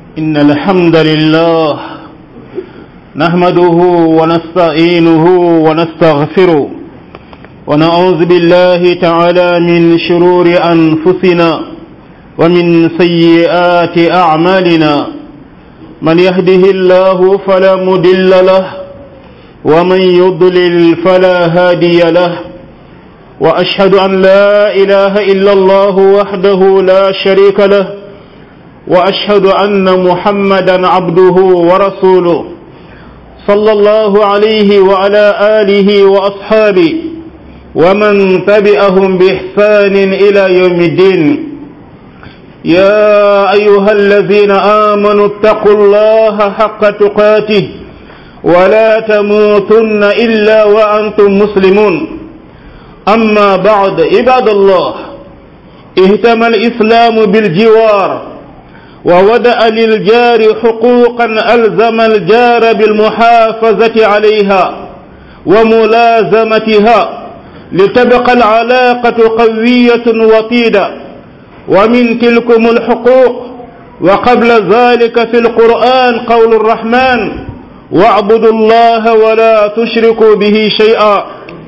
إن الحمد لله نحمده ونستعينه ونستغفره ونعوذ بالله تعالى من شرور أنفسنا ومن سيئات أعمالنا من يهده الله فلا مدل له ومن يضلل فلا هادي له وأشهد أن لا إله إلا الله وحده لا شريك له وأشهد أن محمدا عبده ورسوله صلى الله عليه وعلى آله وأصحابه ومن تبعهم بإحسان إلى يوم الدين يا أيها الذين آمنوا اتقوا الله حق تقاته ولا تموتن إلا وأنتم مسلمون أما بعد عباد الله اهتم الإسلام بالجوار وودأ للجار حقوقا ألزم الجار بالمحافظة عليها وملازمتها لتبقى العلاقة قوية وطيدة ومن تلكم الحقوق وقبل ذلك في القرآن قول الرحمن واعبدوا الله ولا تشركوا به شيئا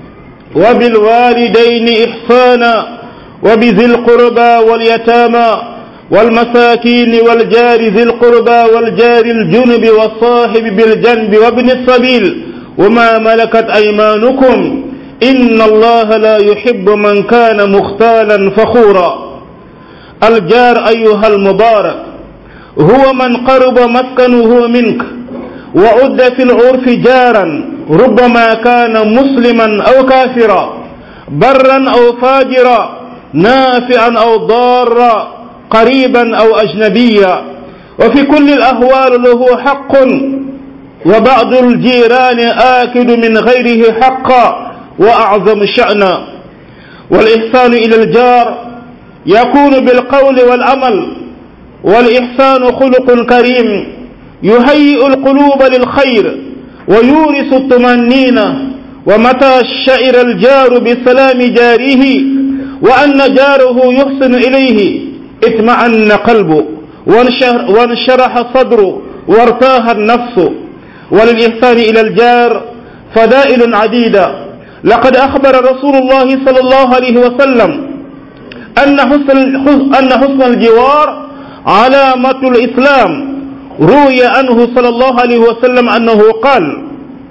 وبالوالدين إحسانا وبذي القربى واليتامى والمساكين والجار ذي القربى والجار الجنب والصاحب بالجنب وابن السبيل وما ملكت أيمانكم إن الله لا يحب من كان مختالا فخورا الجار أيها المبارك هو من قرب مسكنه منك وعد في العرف جارا ربما كان مسلما أو كافرا برا أو فاجرا نافعا أو ضارا قريبا أو أجنبيا وفي كل الأهوال له حق وبعض الجيران آكد من غيره حقا وأعظم شأنا والإحسان إلى الجار يكون بالقول والعمل والإحسان خلق كريم يهيئ القلوب للخير ويورث الطمأنينة ومتى شعر الجار بسلام جاره وأن جاره يحسن إليه اطمأن قلبه وانشرح صدره وارتاح النفس وللإحسان إلى الجار فدائل عديدة لقد أخبر رسول الله صلى الله عليه وسلم أن حسن, أن حسن الجوار علامة الإسلام روي عنه صلى الله عليه وسلم أنه قال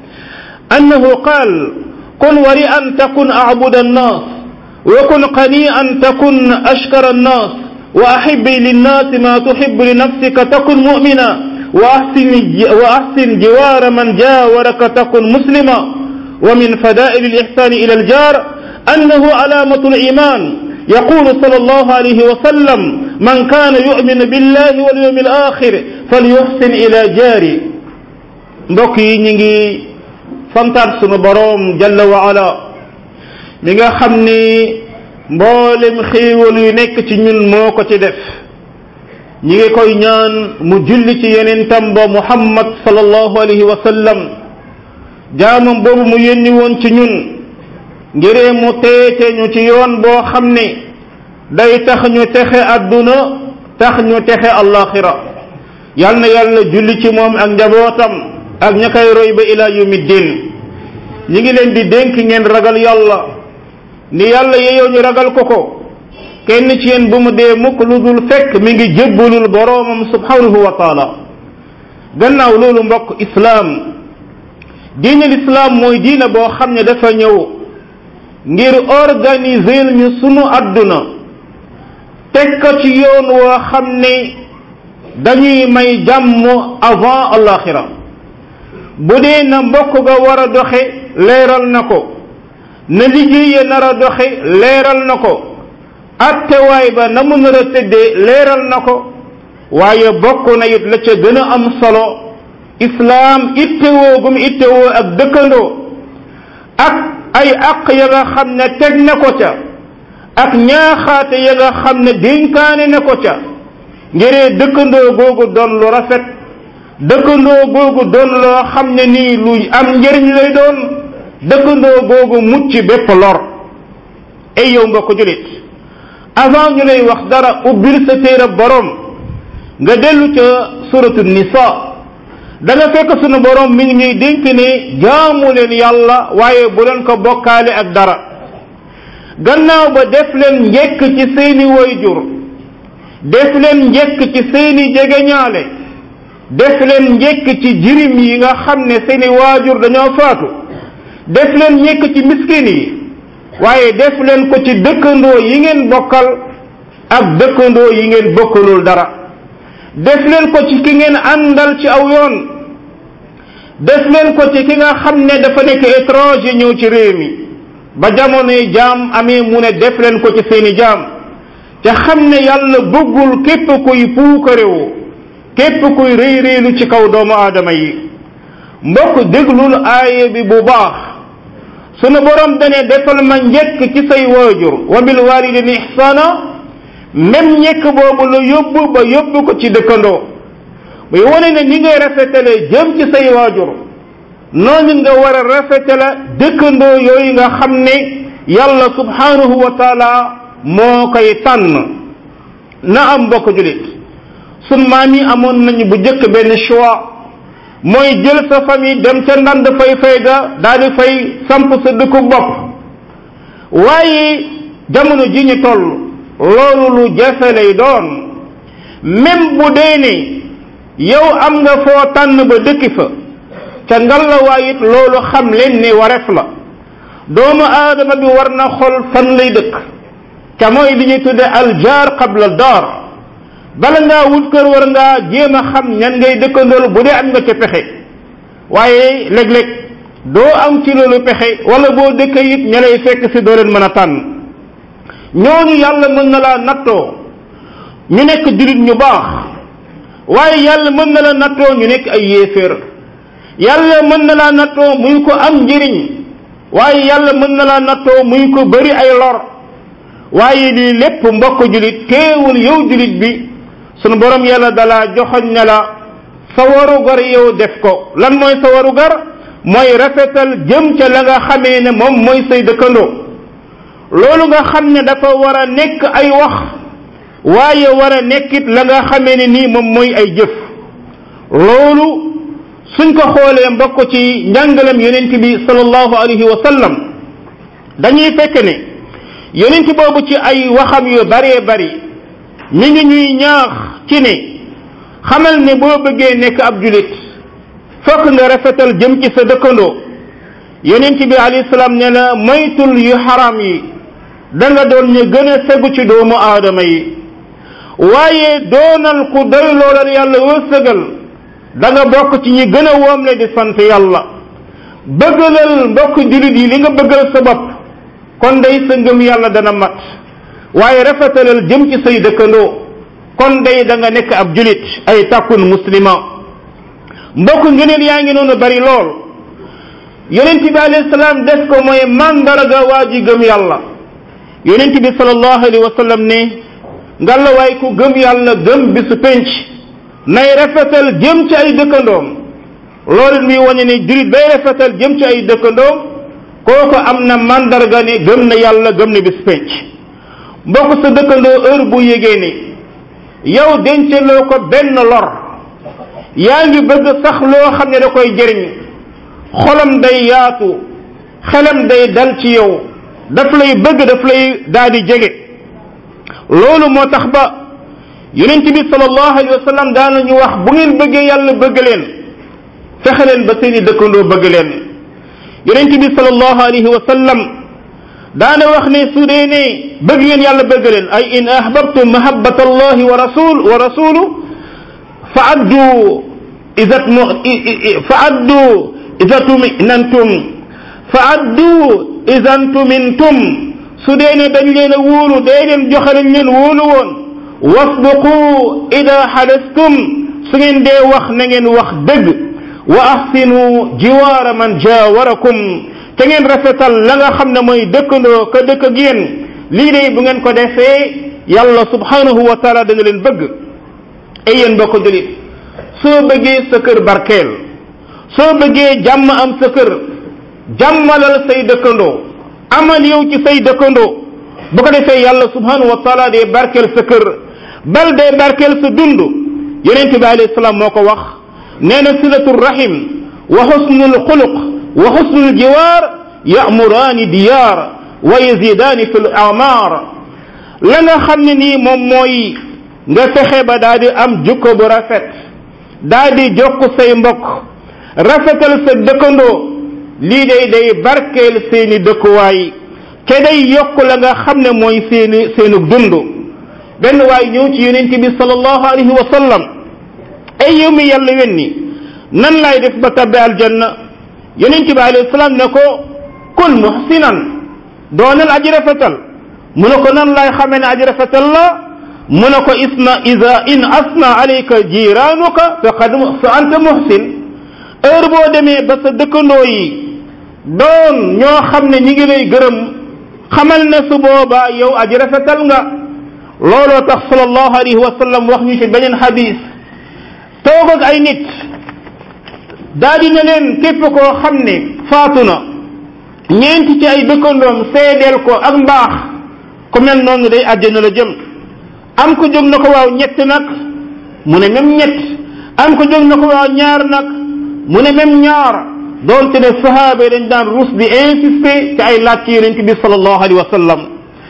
أنه قال كن ورئا تكن أعبد الناس وكن قنيئا تكن أشكر الناس وأحب للناس ما تحب لنفسك تكن مؤمنا وأحسن, وأحسن جوار من جاورك تكن مسلما ومن فدائل الإحسان إلى الجار أنه علامة الإيمان يقول صلى الله عليه وسلم من كان يؤمن بالله واليوم الآخر فليحسن إلى جاري mbokk yi ñu ngi santaat sunu boroom jalla wa ala mi nga xam ni mboolem xéewal yu nekk ci ñun moo ko ci def ñi ngi koy ñaan mu julli ci yonentam ba muhammad sallallahu alayhi wa sallam jaamam boobu mu yónni woon ci ñun ngiree mu teete ñu ci yoon boo xam ne day tax ñu texe àdduna tax ñu texe allaxira yal na yàlla julli ci moom ak njabootam ak ña koy roy ba ila yawmi din ñi ngi leen di dénk ngeen ragal yàlla ni yàlla yeyoo ñu ragal ko ko kenn ci yéen bu mu dee mukk lu dul fekk mi ngi jébbalul boroomam subhanahu wa taala gannaaw loolu mbokk islaam diine lislaam mooy diine boo xam ne dafa ñëw ngir organiser ñu sunu àdduna teg ko ci yoon woo xam ne dañuy may jàmm avant alaxira bu dee na mbokk ga war a doxe leeral na ko na liggéeye nar a doxe leeral na ko attewaay ba na mu nar a tëddee leeral na ko waaye bokk na it la ca gën a am solo islaam ittewoo gum ittewoo ak dëkkandoo ak ay àq ya nga xam ne teg na ko ca ak ñaaxaate ya nga xam ne dénkaane na ko ca ngiree dëkkandoo googu doon lu rafet dëkkandoo googu doon loo xam ne nii lu am njëriñ lay doon dëkkandoo googu mucc bépp lor ay yow mbokk julit avant ñu lay wax dara ubbil sa téere borom nga dellu ca suratu nisa da nga fekk sunu borom mi ngi ñuy dénk ne jaamu leen yàlla waaye bu leen ko bokkaale ak dara gannaaw ba def leen njekk ci seeni wayjur def leen njekk ci seeni jegeñaale def leen njekk ci jirim yi nga xam ne seeni waajur dañoo faatu def leen njekk ci miskin yi waaye def leen ko ci dëkkandoo yi ngeen bokkal ak dëkkandoo yi ngeen bokkalul dara def leen ko ci ki ngeen àndal ci aw yoon def leen ko ci ki nga xam ne dafa nekk étranger ñëw ci réew mi ba jamonoy jaam amee mu ne def leen ko ci seeni jaam te xam ne yàlla bëggul képp kuy puukarewu képp kuy réy réylu ci kaw doomu aadama yi mbokk déglul aaye bi bu baax sunu borom dane defal ma njëkk ci say waajur wa bil walidini ihsana même njëkk boobu la yóbbu ba yóbbu ko ci dëkkandoo muy wane ne ni ngay rafetale jëm ci say waajur noonu nga war a rafetale dëkkandoo yooyu nga xam ne yàlla subhanahu wa taala moo koy tànn na am mbokk julit sun maam yi amoon nañu bu njëkk benn choix mooy jël sa famille dem ca ndand fay fay ga daal di fay samp sa dëkku bopp waaye jamono ji ñu toll loolu lu jafe lay doon même bu dee ne yow am nga foo tànn ba dëkki fa ca ngalawaay it loolu xam leen ne wareef la doomu aadama bi war na xol fan lay dëkk ca mooy li ñuy tudde aljaar qabla daar bala ngaa wut kër war ngaa jéem a xam ñan ngay dëkkandool bu dee am nga ca pexe waaye léeg-léeg doo am ci loolu pexe wala boo dëkkee it ña lay fekk si doo leen mën a tànn ñooñu yàlla mën na laa nattoo ñu nekk jullit ñu baax waaye yàlla mën na la nattoo ñu nekk ay yéeféer yàlla mën na laa nattoo muy ko am njëriñ waaye yàlla mën na laa nattoo muy ko bari ay lor waaye lii lépp mbokk julit teewul yow julit bi sunu borom yàlla dalaa joxoñ na la sa waru gar yow def ko lan mooy sa waru gar mooy rafetal jëm ca la nga xamee ne moom mooy say dëkkandoo loolu nga xam ne dafa war a nekk ay wax waaye war a nekkit la nga xamee ne nii moom mooy ay jëf loolu suñ ko xoolee mbokk ci njàngalem yonent bi sallallahu alayhi wa sallam dañuy fekk ne yonent boobu ci ay waxam yu baree bari mi ngi ñuy ñaax ci ne xamal ne boo bëggee nekk ab julit fokk nga rafetal jëm ci sa dëkkandoo yonent bi alayhi salaam ne la moytul yu xaram yi da nga doon ñu gën a segu ci doomu aadama yi waaye doonal ku doy loolal yàlla wërsëgal da nga bokk ci ñi gën a woomle di sant yàlla bëggalal mbokk julit yi li nga bëggal sa bopp kon day sa ngëm yàlla dana mat waaye rafetalal jëm ci say dëkkandoo kon day da nga nekk ab julit ay takkun muslima mbokk ngëneel yaa ngi noonu bari lool yonent bi alayhi salaam def ko mooy mandarga waa ji gëm yàlla yonent bi sallallahu alayhi wa sallam ne ngalla waay ku gëm yàlla gëm bisu penc nay rafetal jëm ci ay dëkkandoom loolu muy wane ne julit bay rafetal jëm ci ay dëkkandoom kooku am na mandarga ne gëm na yàlla gëm na bis penc mbokk sa dëkkandoo heure bu yégee ne yow denceloo ko benn lor yaa ngi bëgg sax loo xam ne da koy jëriñ xolam day yaatu xelam day dal ci yow daf lay bëgg daf lay daal di jege loolu moo tax ba yonent bi sallallahu alayhi wa sallam daana ñu wax bu ngeen bëggee yàlla bëgg leen fexe leen ba seeni dëkkandoo bëgg leen yonent bi sallallahu alayhi wa sallam daana wax ne su dee ne bëgg ngeen yàlla bëgg leen ay in ahbabtum mahabbata allahi wa rasul wa rasulu fa addu izat mu fa addu izatuminantum fa addu izantumintum su dee ne dañ leen a wóolu dee leen joxe lañ leen wóolu woon wasduqu ida xalastum su ngeen dee wax na ngeen wax dëgg wa ahsinu jiwaara man jaawarakum te ngeen rafetal la nga xam ne mooy dëkkandoo ka dëkk ak yéen lii de bu ngeen ko defee yàlla subhanahu wa taala dana leen bëgg ay yéen bokk julit soo bëggee sa kër barkeel soo bëggee jàmm am sa kër jàmmalal say dëkkandoo amal yow ci say dëkkandoo bu ko defee yàlla subhanahu wa taala dee barkeel sa kër bal dee barkeel sa dund yonente bi alayhi salaam moo ko wax nee na silatu rahim wa xusnul xuluq wa xusnul jiwaar yamuraani diyaar wa yazidaani fi l amar la nga xam ne nii moom mooy nga fexe ba daa di am jukko bu rafet daa di jokk say mbokk rafetal sa dëkkandoo lii day day barkeel seeni dëkkuwaay te day yokk la nga xam ne mooy seeni seenu dund benn waay ñëw ci yonent bi sallallahu alayhi wa sallam ay yow mi yàlla wenni nan laay def ba tabbi aljanna yonent bi alayhi salaam ne ko kun muhsinan doonal aji rafetal mu ne ko nan laay xamee ne aji rafetal la mu ne ko isna ida in asna alayka jiraanuka faqad fa anta muhsin heure boo demee ba sa dëkkandoo yi doon ñoo xam ne ñi ngi lay gërëm xamal ne su boobaa yow aji rafetal nga looloo tax sallallahu alayhi wa sallam wax ñu ci beneen xadis toog ak ay nit daa di ne leen képp koo xam ne faatu na ñeenti ci ay dëkkandoom seedeel ko ak mbaax ku mel noonu day àjjana la jëm am ko jóg na ko waaw ñett nag mu ne même ñett am ko jóg na ko waaw ñaar nag mu ne même ñaar doonte ne sahaaba yi dañ daan ruus di insister ci ay laaj ci yonent bi sallallahu alayhi wa sallam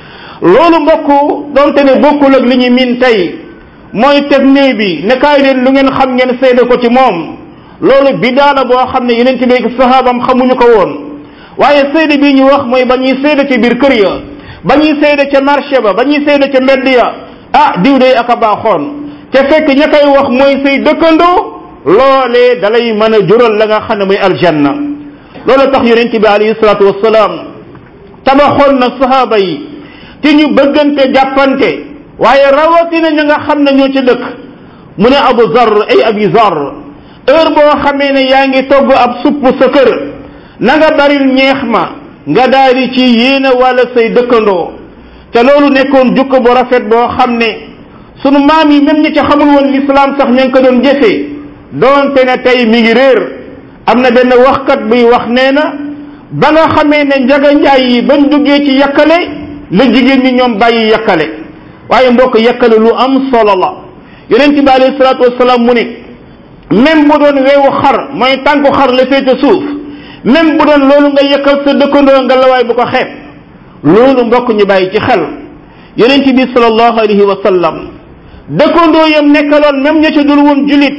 loolu mbokk doonte ne bokkul ak li ñu min tey mooy teg nee bi ne kaay leen lu ngeen xam ngeen seede ko ci moom loolu bidaa la boo xam ne yonent bi ak sahaabam xamuñu ko woon waaye seede bii ñu wax mooy ba ñuy seede ci biir kër ya ba ñuy seede ca marché ba ba ñuy seede ca mbedd ya ah diw day ak a baaxoon te fekk ña koy wax mooy say dëkkandoo loolee dalay mën a jural la nga xam ne mooy aljanna loolu tax yonent bi alayhi salaatu wassalaam tabaxoon na sahaaba yi ci ñu bëggante jàppante waaye rawatina ña nga xam ne ñoo ci dëkk mu ne abu zar ay abi zar heure boo xamee ne yaa ngi togg ab supp sa kër na nga baril ñeex ma nga daal di ci yéene wala say dëkkandoo te loolu nekkoon jukko bu rafet boo xam ne sunu maam yi même ñi ci xamul woon l'islam sax ña ngi ko doon jëfee doonte ne tey mi ngi réer am na benn waxkat buy wax nee na ba nga xamee ne njaga njaay yi bañ duggee ci yakkale la jigéen ñi ñoom bàyyi yakkale waaye mbokk yakkale lu am solo la yonent bi alayhi salaatu wasalaam mu ne même bu doon weewu xar mooy tànku xar la féete suuf même bu doon loolu nga yëkkal sa dëkkandoo nga lawaay bu ko xeeb loolu mbokk ñu bàyyi ci xel yonent bi sallallahu alayhi wa sallam dëkkandoo yam nekkaloon même ña ca dul woon julit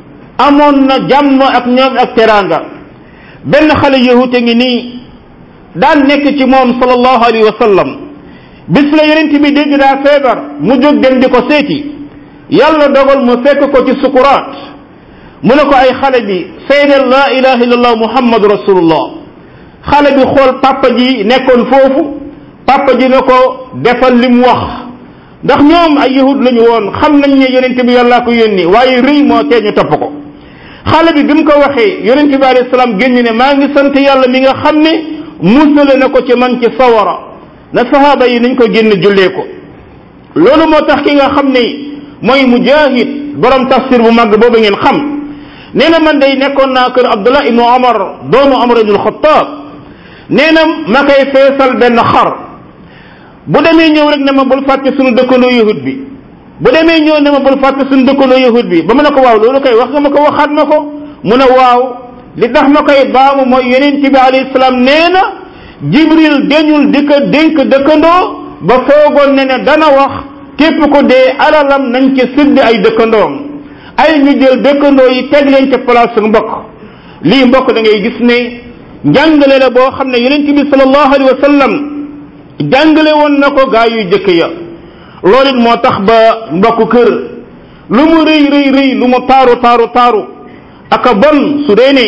amoon na jàmm ak ñoom ak teraanga benn xale yahute ngi nii daan nekk ci moom sallallahu alayhi wa sallam bis la yonent bi dégg daa feebar mu jóg dem di ko seeti yàlla dogal mu fekk ko ci sukuraat mu ne ko ay xale bi seedeel laa ilaha illallah muhammadu rasulullah xale bi xool papa ji nekkoon foofu papa ji ne ko defal li mu wax ndax ñoom ay yahud lañu woon xam nañ ne yonent bi yàllaa ko yónni waaye rëy moo tee ñu topp ko xale bi bi mu ko waxee yonent bi alayhi salaam génn ne maa ngi sant yàlla mi nga xam ne musale na ko ci man ci sawara na sahaaba yi nañ ko génn jullee ko loolu moo tax ki nga xam ne mooy mujahid borom tafsir bu màgg boobu ngeen xam nee na man day nekkoon naa kër abdullah ibnu omar doomu omar ibnu alxataab nee na ma koy feesal benn xar bu demee ñëw rek ne ma bul fàtte suñu dëkkandoo yahud bi bu demee ñëw ne ma bul fàtte suñu dëkkandoo yahud bi ba mu ne ko waaw loolu koy wax nga ma ko waxaat ma ko mu ne waaw li tax ma koy baamu mooy yonent bi alayhi salaam nee na jibril deñul di ko dénk dëkkandoo ba foogoon ne ne dana wax képp ko dee alalam nañ ci sëdd ay dëkkandoom ay ñu jël dëkkandoo yi teg leen ca place su mbokk lii mbokk da ngay gis ne njàngale la boo xam ne yonent bi sallallahu alayhi wa sallam jàngale woon na ko gaa yu jëkk ya loolu it moo tax ba mbokk kër lu mu rëy rëy rëy lu mu taaru taaru taaru aka bon su dee ne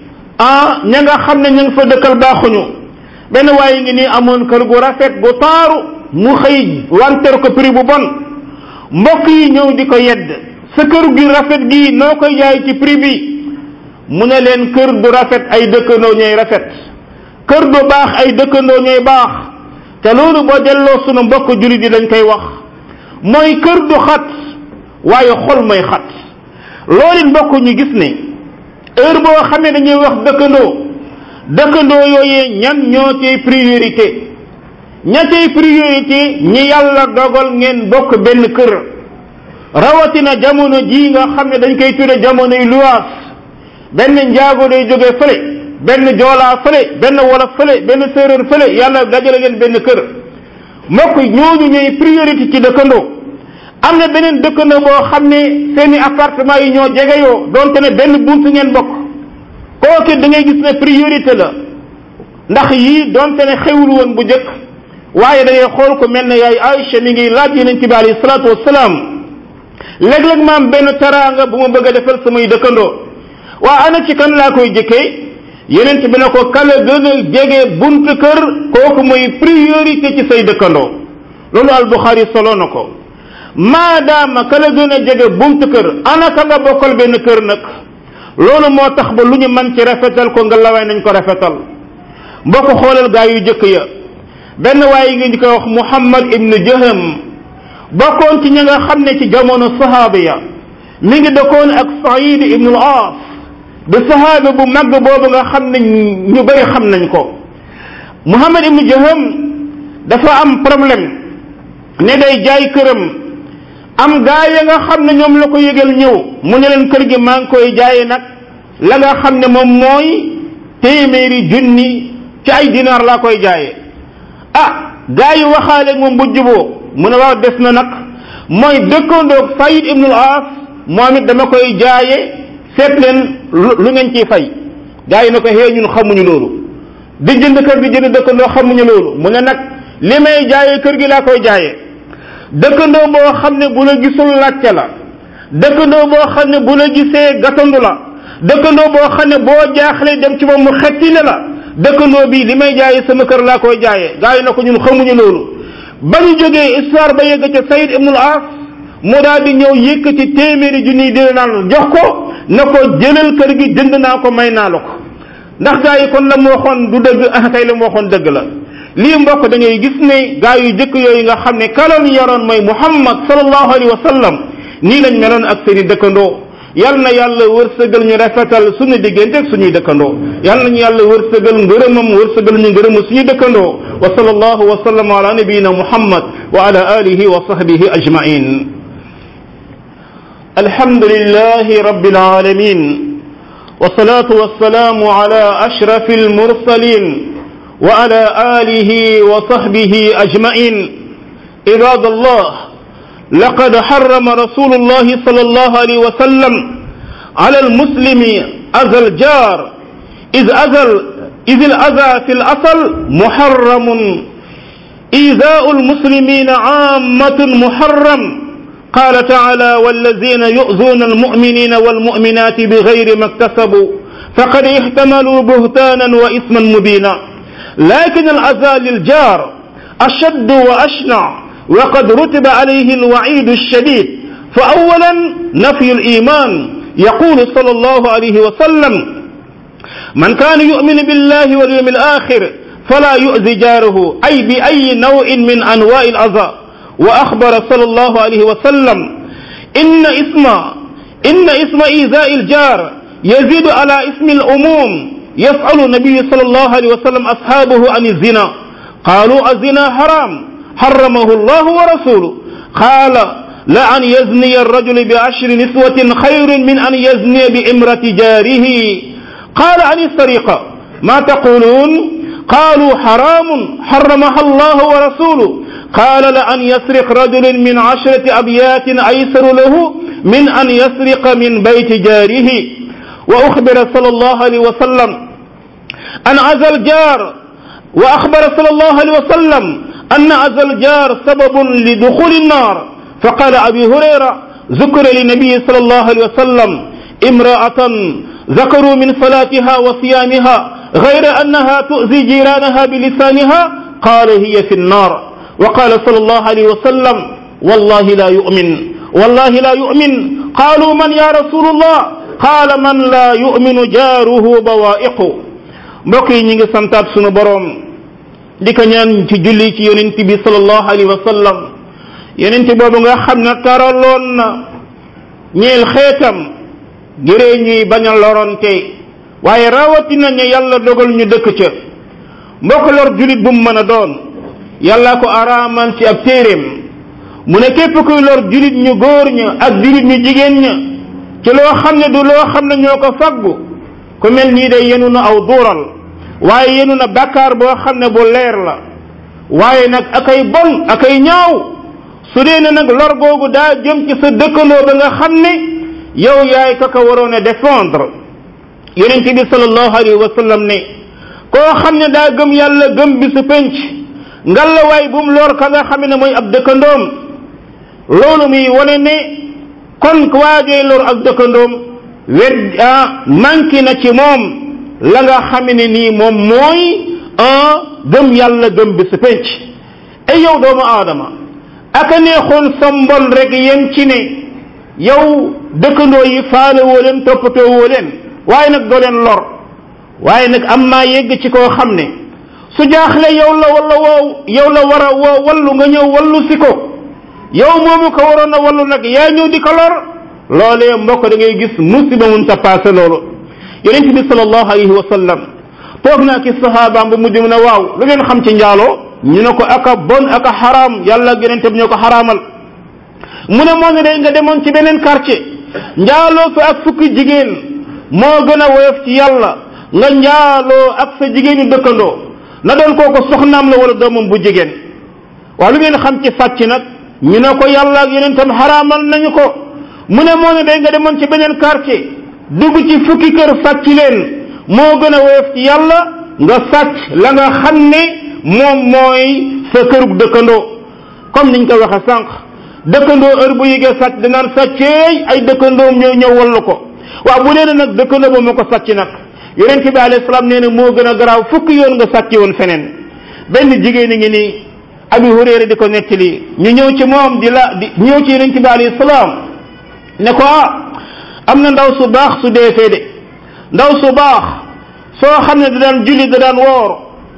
ah ña nga xam ne ña nga fa dëkkal baaxuñu benn waaye ngi nii amoon kër gu rafet gu taaru mu xëy wanteer ko prix bu bon mbokk yi ñëw di ko yedd sa kër gi rafet gi noo koy jaay ci prix bi mu ne leen kër du rafet ay dëkkandoo ñooy rafet kër du baax ay dëkkandoo ñooy baax te loolu boo delloo sunu mbokk jullit yi dañ koy wax mooy kër du xat waaye xol mooy xat loolu mbokk ñu gis ne heure boo xamee dañuy wax dëkkandoo dëkkandoo yooyee ñan ñoo cay priorité ña cay priorité ñi yàlla dogal ngeen bokk benn kër rawatina jamono jii nga xam ne dañ koy tudde jamonoy luwaas benn njaago day jóge fële benn joolaa fële benn wolof fële benn séeréer fële yàlla dajale leen benn kër mbokk ñooñu ñooy priorité ci dëkkandoo am na beneen dëkkandoo boo xam ne seeni appartement yi ñoo jegeyoo donte ne benn bunt ngeen bokk kooku da ngay gis ne priorité la ndax yii donte ne xewul woon bu njëkk waaye da ngay xool ko mel ne yaay Aïcha mi ngi laaj yonent bi alayhi salaatu wasalaam léeg-léeg ma am benn teraanga bu ma bëgg a defal samay dëkkandoo waa ana ci kan laa koy jëkkee yonent bi ne ko kala gën a jege buntu kër kooku mooy priorité ci say dëkkandoo loolu al Buxaari solo na ko maadaama kala gën a jege buntu kër ana ka nga bokkal benn kër nag loolu moo tax ba lu ñu mën ci rafetal ko nga lawaay nañ ko rafetal mbokk xoolal gaa yu jëkk ya benn waaye ngi ñu koy wax Muhammad ibnu Jaham bokkoon ci ña nga xam ne ci jamono sahaaba ya mi ngi dëkkoon ak Saïd ibnu al-Aas de sahaaba bu mag boobu nga xam ne ñu bëri xam nañ ko Muhammad ibnu Jaham dafa am problème ne day jaay këram am gaa ya nga xam ne ñoom la ko yëgal ñëw mu ne leen kër gi maa ngi koy jaaye nag la nga xam ne moom mooy téeméeri junni ci ay dinaar laa koy jaaye ah gaa yi waxaale moom bu juboo mu ne waaw des na nag mooy dëkkandoog Saïd ibnul Aas moom it dama koy jaaye seet leen lu ngeen ciy fay gaa yi ne ko xee ñun xamuñu loolu di jënd kër di jënd dëkkandoo xamuñu loolu mu ne nag li may jaaye kër gi laa koy jaaye dëkkandoo boo xam ne bu la gisul laajte la dëkkandoo boo xam ne bu la gisee gatandu la dëkkandoo boo xam ne boo jaaxlee dem ci moom mu xettile la dëkkandoo bi li may jaaye sama kër laa koy jaaye gaa yi na ko ñun xamuñu loolu ba ñu jógee histoire ba yegg ca Saïd ibnul As mu daal di ñëw yëkkati téeméeri junniy dina naan jox ko na ko jëlal kër gi jënd naa ko may naa la ko ndax gaa yi kon la mu waxoon du dëgg ah kay la mu waxoon dëgg la lii mbokk da ngay gis ne gaa yu jëkk yooyu nga xam ne kaloon yoroon mooy Muhammad sallallahu alayhi wa sallam nii lañ meloon ak seeni dëkkandoo yal na yàlla wërsëgal ñu rafetal suñu diggante ak suñuy dëkkandoo yal nañu yàlla wërsëgal ngërëmam wërsëgal ñu ngërëmu suñu dëkkandoo wa sallallahu wa sallam ala nabiyina muhammad wa ala alihi wa sahbihi ajmain alhamdulillahi rabbil alamin والصلاة والسلام على أشرف المرسلين وعلى آله وصحبه أجمعين عباد الله لقد حرم رسول الله صلى الله عليه وسلم على المسلم أذى الجار إذ أذى إذ الأذى في الأصل محرم إيذاء المسلمين عامة محرم قال تعالى والذين يؤذون المؤمنين والمؤمنات بغير ما اكتسبوا فقد احتملوا بهتانا وإثما مبينا لكن الأذى للجار أشد وأشنع وقد رتب عليه الوعيد الشديد فأولا نفي الإيمان يقول صلى الله عليه وسلم من كان يؤمن بالله واليوم الآخر فلا يؤذي جاره أي بأي نوع من أنواع الأذى وأخبر صلى الله عليه وسلم إن اسم إن اسم إيذاء الجار يزيد على اسم الأموم يسأل النبي صلى الله عليه وسلم أصحابه عن الزنا قالوا الزنا حرام حرمه الله ورسوله قال لأن يزني الرجل بعشر نسوة خير من أن يزني بإمرة جاره قال عن السرقة ما تقولون قالوا حرام حرمها الله ورسوله قال لأن يسرق رجل من عشرة أبيات أيسر له من أن يسرق من بيت جاره وأخبر صلى الله عليه وسلم أن عزى الجار وأخبر صلى الله عليه وسلم أن عزى الجار سبب لدخول النار فقال أبي هريرة ذكر للنبي صلى الله عليه وسلم امرأة ذكروا من صلاتها وصيامها غير أنها تؤذي جيرانها بلسانها قال هي في النار وقال صلى الله عليه وسلم والله لا يؤمن والله لا يؤمن قالوا من يا رسول الله قال من لا يؤمن جاره بوائق mbokk yi ñi ngi santaat sunu boroom di ko ñaan ci julli ci yonent bi sallallahu alayhi wa sallam yonent boobu nga xam ne taraloon na ñeel xeetam ngiree ñuy bañ a loronte waaye rawatina ñu yàlla dogal ñu dëkk ca mbokk lor julit bu mu mën a doon yàlla ko araaman ci ab téeréem mu ne képp kuy lor julit ñu góor ña ak julit ñu jigéen ña ci loo xam ne du loo xam ne ñoo ko faggu ku mel nii day yenu na aw duural waaye yenu na bàkkaar boo xam ne bu leer la waaye nag akay bon akay ñaaw su dee ne nag lor googu daa jëm ci sa dëkkandoo ba nga xam ne yow yaay ka ko waroon a défendre yonent bi sallallahu alayhi wa sallam ne koo xam ne daa gëm yàlla gëm bi su penc ngalawaay bu mu lor ka nga xam ne mooy ab dëkkandoom loolu muy wane ne kon waajee lor ak dëkkandoom wet ah manqué na ci moom la nga xam ne nii moom mooy un gëm yàlla gëm bi su penc ay yow doomu aadama aka neexoon sa mbon rek yem ci ne yow dëkkandoo yi faale woo leen toppatoo woo leen waaye nag doo leen lor waaye nag am maa yegg ci koo xam ne su jaaxle yow la wala woo yow la war a woo wallu nga ñëw wallu si ko yow moomu ko waroon a wallu nag yaa ñëw di ko lor loolee mbokk da ngay gis musiba mun ta passé loolu yonent bi sallallahu alayhi wa sallam toog naa ki sahabaam bu mujj mu ne waaw lu ngeen xam ci njaaloo ñu ne ko aka bon aka xaraam yàlla yonent bi ñoo ko xaraamal mu ne moo ne day nga demoon ci beneen quartier njaaloo fa ak fukki jigéen moo gën a woyof ci yàlla nga njaaloo ak sa jigéenu dëkkandoo na doon kooku soxnaam la wala doomam bu jigéen waaw lu ngeen xam ci sàcc nag ñu ne ko yàlla ak yonentam xaraamal nañu ko mu ne moo ne day nga demoon ci beneen quartier dugg ci fukki kër sàcc leen moo gën a woyof ci yàlla nga sàcc la nga xam ne moom mooy sa kërug dëkkandoo comme niñ ko waxe sànq dëkkandoo heure bu yëgee sàcc danaan sàcceey ay dëkkandoom ñoo ñëw wallu ko waaw bu dee nag dëkkandoo ba moo ko sàcc nag yonent bi alayhi salaam nee na moo gën a garaaw fukki yoon nga sàcc woon feneen benn jigéen a ngi nii abi hurayra di ko nettali ñu ñëw ci moom di la di ñëw ci yonent bi alayhi salaam ne ko ah am na ndaw su baax su dee fee de ndaw su baax soo xam ne da daan julli da daan woor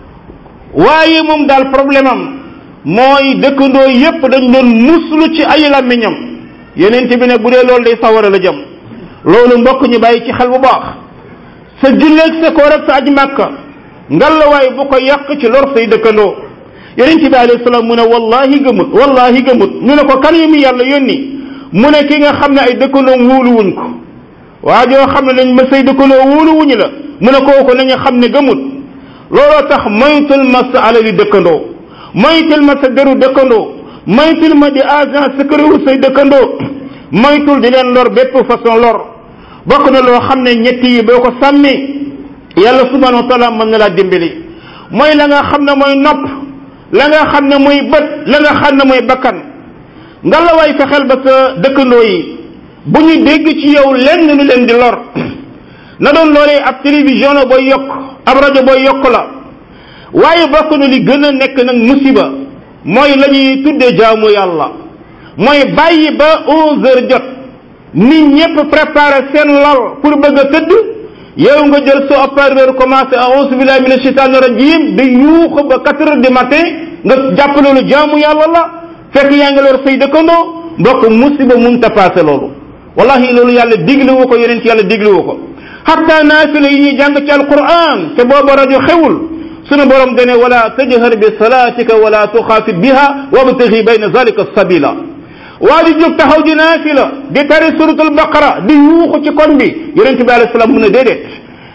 waaye moom daal problème am mooy dëkkandoo yépp dañ doon muslu ci ay làmmiñam yonent bi ne bu dee loolu day sawara la jëm loolu mbokk ñu bàyyi ci xel bu baax sa julleeg sa koor ak sa aj màkka ngalawaay bu ko yàq ci lor say dëkkandoo yonent bi alayhi salaam mu ne wallahi gëmut wallahi gëmut ñu ne ko kan yi mi yàlla yónni mu ne ki nga xam ne ay dëkkandoom wóoluwuñ ko waa joo xam ne dañ ma say dëkkandoo wóoluwuñu la mu ne kooku nañu xam ne gëmut looloo tax moytul ma sa alali dëkkandoo moytul ma sa deru dëkkandoo moytul ma di agent sécurité say dëkkandoo moytul di leen lor bépp façon lor bokk na loo xam ne ñett yi boo ko sàmmee yàlla subhanahu wa taala mën na laa dimbali mooy la nga xam ne mooy nopp la nga xam ne mooy bët la nga xam ne mooy bakkan nga la waay fexeel ba sa dëkkandoo yi bu ñu dégg ci yow lenn lu leen di lor na doon loolee ab télévision la booy yokk ab rajo booy yokk la waaye bokk na li gën a nekk nag musiba mooy la ñuy tuddee jaamu yàlla mooy bàyyi ba onze heures jot nit ñëpp préparé seen lal pour bëgg a tëdd yow nga jël sa opérateur commencé à auzu billahi mina shaytaani rajim di yuuxu ba quatre heures du matin nga jàpp loolu jaamu yàlla la fekk yaa ngi lor say dëkkandoo mbokk musiba mun ta passé loolu wallahi loolu yàlla diglewu ko yonent yàlla diglewu ko hatta naafila yi ñuy jàng ci alquran te booba rajo xewul sunu borom dane wala tajhar bi salatika wala tuxaafit biha wabtaxi bayna zalika sabila waa di jóg taxaw di naafila di tari suratul baqara di yuuxu ci kon bi yonent bi alayhi salaam mu ne déedéet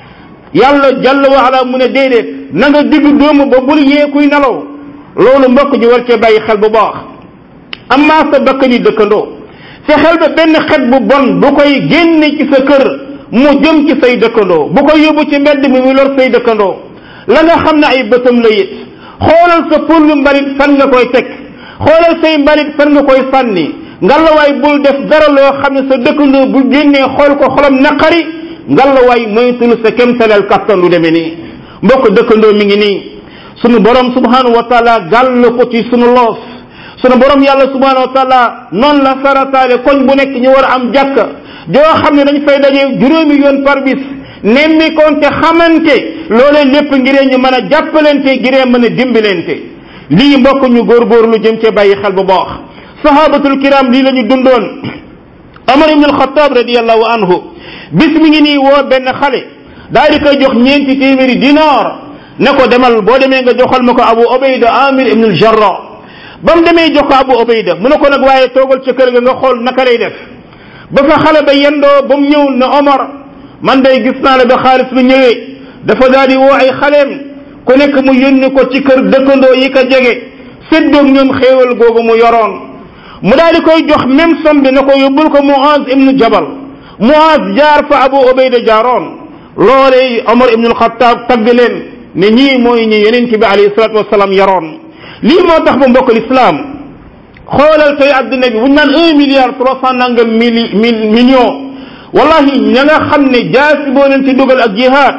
yàlla jalla wa ala mu ne déedéet na nga digg doomu ba bul yee kuy nelaw loolu mbokk ji war cee bàyyi xel bu baax amaa sa bakkan yi dëkkandoo fexeel ba benn xet bu bon bu koy génne ci sa kër mu jëm ci say dëkkandoo bu koy yóbbu ci mbedd mi mu lor say dëkkandoo la nga xam ne ay bëtam la it xoolal sa pullu mbalit fan nga koy teg xoolal say mbalit fan nga koy sànni ngalawaay bul def dara loo xam ne sa dëkkandoo bu génnee xool ko xolam naqari ngalawaay moytul sa kemtaleel kattan lu demee nii mbokk dëkkandoo mi ngi nii sunu borom subhanahu wa taala gàll ko ci sunu loos sunu borom yàlla subhanahu wa taala noonu la sarataale koñ bu nekk ñu war a am jàkka joo xam ne dañ fay daje juróomi yoon par bis nemmi konte xamante loolee lépp ngiree ñu mën a jàppalante ngiree mën a dimbalante lii mbokk ñu góorgóorlu jëm cee bàyyi xel bu baax sahabatul kiram lii la ñu dundoon Omar ibn al-Khattab radiyallahu anhu bis mi ngi nii woo benn xale daal di koy jox ñeenti téeméeri dinaar ne ko demal boo demee nga joxal ma ko Abu Ubayda Amir ibn al-Jarrah ba mu demee jox ko Abu Ubayda mu ne ko nag waaye toogal ca kër ga nga xool naka lay def ba fa xale ba yendoo ba mu ñëw ne Omar man day gis naa la ba xaalis bi ñëwee dafa daal di woo ay xaleem ku nekk mu yónni ko ci kër dëkkandoo yi ko jege séddoog ñoom xéewal googu mu yoroon mu daal di koy jox même somme bi na ko yóbbul ko Muaz ibnu Jabal Muaz jaar fa Abu Ubayda jaaroon loolee Omar ibnu Alxataab tagg leen ne ñii mooy ñi yonent bi alayhi salaatu wasalaam yaroon lii moo tax ba mbokk lislaam xoolal tey adduna bi bu ñu naan un milliard trois cent nangam mili million wallahi ña nga xam ne jaasi boo leen ci dugal ak jihaad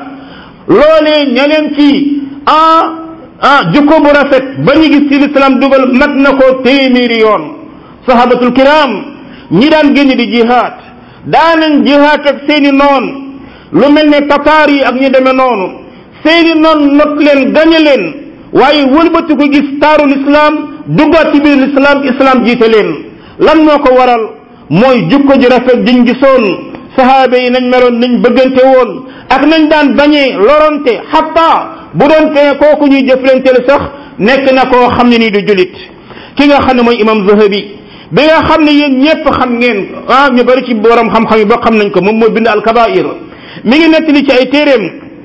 loolee ña leen ci ah ah jukko bu rafet ba ñu gis ci lislaam dugal mat na ko téeméeri yoon sahabatul kiram ñi daan génn di jihaad daanañ jihaad ak seeni noon lu mel ne tataar yi ak ñu demee noonu seeni noon not leen gañe leen waaye wëlbati ko gis taaru lislaam duggaat ci biir lislaam islaam jiite leen lan moo ko waral mooy jukko ji rafet jiñ gisoon sahaaba yi nañ meloon nañ bëggante woon ak nañ daan bañee lorante xatta bu doon te kooku ñuy jëflanteel sax nekk na koo xam ne nii du julit ki nga xam ne mooy imam zahabi bi nga xam ne yéen ñépp xam ngeen ah ñu bari ci borom xam-xam yi ba xam nañ ko moom moo bind alkabair mi ngi nettali ci ay téeréem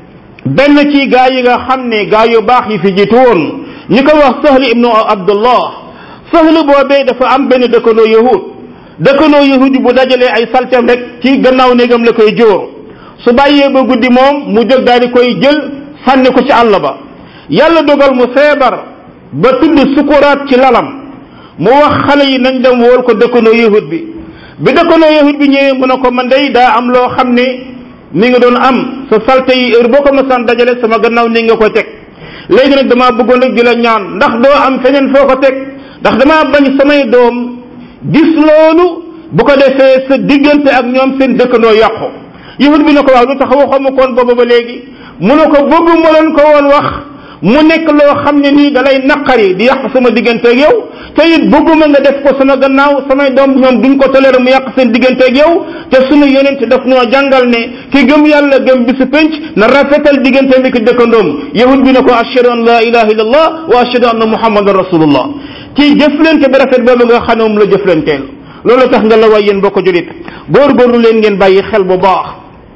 benn ci gaa yi nga xam ne gaa yu baax yi fi jiitu woon ñu ko wax sahli ibnu abdullah sahli boobee dafa am benn dëkkandoo yahud dëkkandoo yahud bu dajalee ay salteem rek ci gannaaw néegam la koy jóor su bàyyee ba guddi moom mu jóg daal di koy jël sànni ko ci àll ba yàlla dogal mu feebar ba tudd sukuraat ci lalam mu wax xale yi nañ dem wool ko dëkkandoo yahud bi bi dëkkandoo yahud bi ñëwee mu ne ko man day daa am loo xam ne mi nga doon am sa salte yi heure boo ko mësaan dajale sama gannaaw ni nga ko teg léegi nag damaa bëggoon rek di la ñaan ndax doo am feneen foo ko teg ndax damaa bañ samay doom gis loolu bu ko defee sa diggante ak ñoom seen dëkkandoo yàqu yahud bi ne ko waaw lu tax waxoo ma koon booba ba léegi mu ne ko bëgg ma leen ko woon wax mu nekk loo xam ne nii dalay naqari di yàq sama diggante ak yow te it bëgguma nga def ko sama gannaaw samay doom ñoom duñ ko toléré mu yàq seen diggante ak yow te sunu yonent daf noo jàngal ne ki gëm yàlla gëm bisu penc na rafetal diggante bi ki dëkkandoom yahud bi ne ko ashhadu an la ilaha illallah wa ashhadu anna muhammadan rasulullah ci jëflante bi rafet boobu nga xam ne moom la jëflanteel loolu tax nga la way yéen bokk julit góorgóorlu leen ngeen bàyyi xel bu baax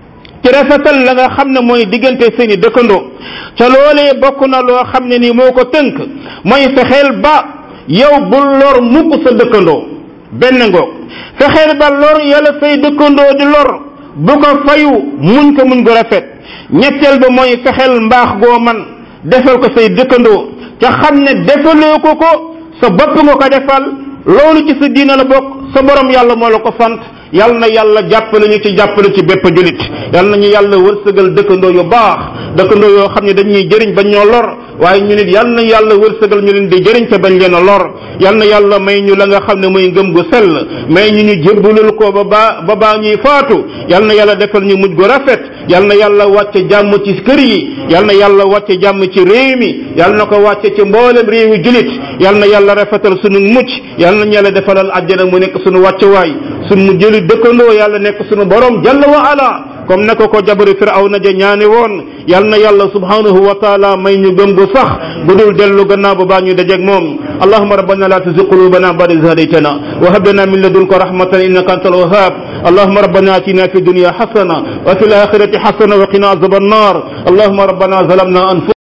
ci rafetal la nga xam ne mooy diggante seeni dëkkandoo ca loolee bokk na loo xam ne nii moo ko tënk mooy fexeel ba yow bul lor mukk sa dëkkandoo benn ngoog fexeel ba lor yàlla say dëkkandoo di lor bu ko fayu muñ ko muñ ko rafet ñetteel ba mooy fexeel mbaax goo man defal ko say dëkkandoo ca xam ne defaloo ko ko sa bopp nga ko defal loolu ci sa diina la bokk sa borom yàlla moo la ko sant yal na yàlla jàppale ñu ci jàppale ci bépp julit yal nañu yàlla wërsëgal dëkkandoo yu baax dëkkandoo yoo xam ne dañuy jëriñ bañ ñoo lor waaye ñu nit yal na yàlla wërsëgal ñu leen di jëriñ te bañ leen a lor yal na yàlla may ñu la nga xam ne mooy ngëm gu sell may ñu ñu jébbalul ko ba baa ba baa ñuy faatu yal na yàlla defal ñu mujj gu rafet yal na yàlla wàcce jàmm ci kër yi yal na yàlla wàcce jàmm ci réew mi yal na ko wàcce ci mboolem réewi julit yal na yàlla rafetal sunu mucc yal na yàlla defalal àjjana mu nekk sunu wàccuwaay sunu jëli dëkkandoo yàlla nekk sunu borom jalla wa ala comme ne ko ko jabari firawna ja ñaane woon yal na yàlla subhanahu wa taala may ñu gëm gu sax bu dul dellu gannaaw ba baa ñu dajeeg moom allahuma rabbana la tuzigh qulubana ba'da idh hadaytana wa hab lana min ladunka rahmatan innaka antal wahhab اللهم ربنا اتنا في الدنيا حسنه وفي الاخره حسنه وقنا عذاب النار اللهم ربنا ظلمنا انفسنا